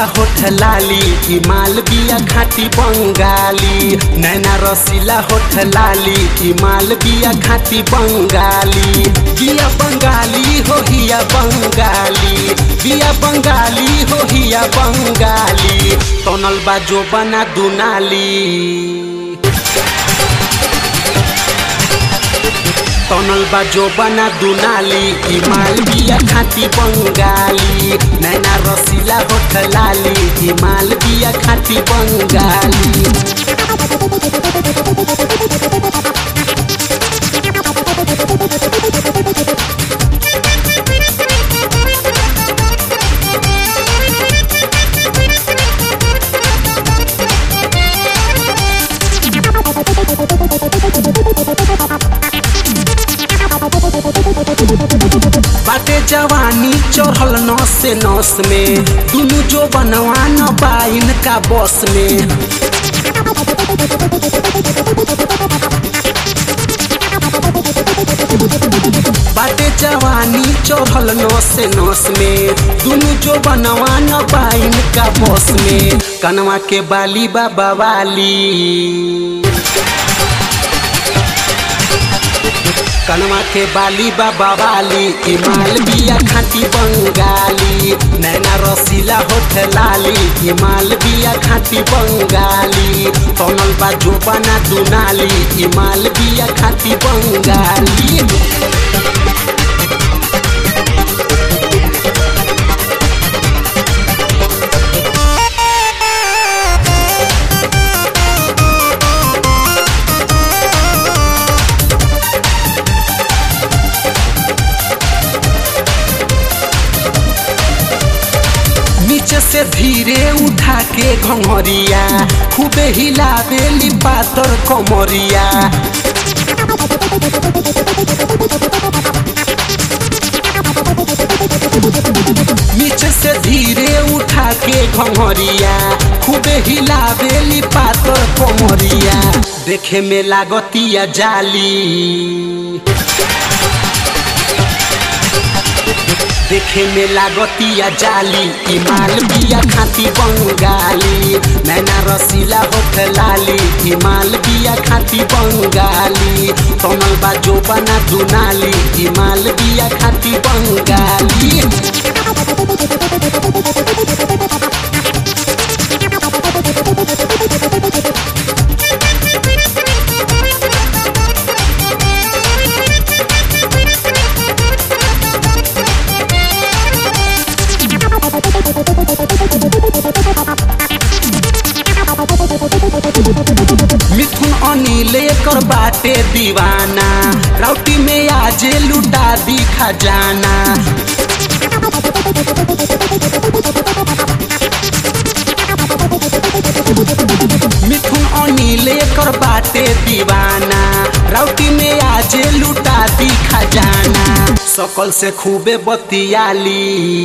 होठ लाली ई माल बिया खाटी बंगाली नैना रसीला होठ लाली ई माल बिया खाटी बंगाली बिया बंगाली हो हिया बंगाली बिया बंगाली हो हिया बंगाली तनल बाजो बना दुनाली तनल बाजो बना दुनाली ई माल बिया खाती बंगाली नैना रसीला होठ लाली ई माल बिया खाती बंगाली बाटे जवानी चढ़ल नस से नस में दुनु जो बनवा न पाइन का बस में बाटे जवानी चढ़ल नस से नस में दुनु जो बनवा न पाइन का बस में कनवा के बाली बाबा वाली कनवा के बाली बाबा वाली ई माल बिया खाती बंगाली नैना रसीला होठ लाली ई माल बिया खाती बंगाली तनल बाजो बना दुनाली ई माल बिया खाती बंगाली नीचे से धीरे उठा के घंगरिया खूबे हिलावेली पातर कमरिया नीचे से धीरे उठा के घंगरिया खूबे हिलावेली पातर कमरिया देखे में लागतिया जाली देखे में लागतिया जाली ई माल बिया खाती बंगाली नैना रसीला होठ लाली ई माल बिया खाती बंगाली तनल बाजो बना दुनाली ई माल बिया खाती बंगाली मिथुन अनिल कर बाटे दीवाना राउटी में आजे लुटा दी खजाना मिथुन अनिल कर बाटे दीवाना राउटी में आजे लुटा दी खजाना सकल से खूबे बतियाली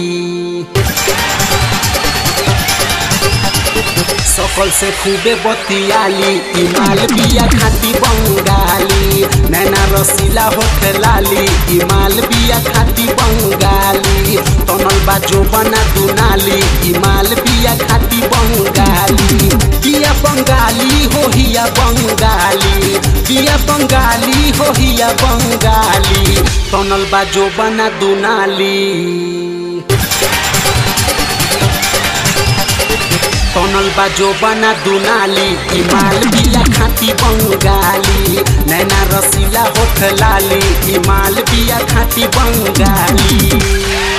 सकल से खूबे बतियाली ई माल बिया खाती बंगाली नैना रसीला होठ लाली ई माल बिया खाती बंगाली तनल बाजो बना दुनाली ई माल बिया खाती बंगाली बिया बंगाली हो हिया बंगाली बिया बंगाली हो हिया बंगाली तनल बाजो बना दुनाली तनल बाजो बना दुनाली ई माल बिया खाती बंगाली नैना रसीला होठ लाली ई माल बिया खाती बंगाली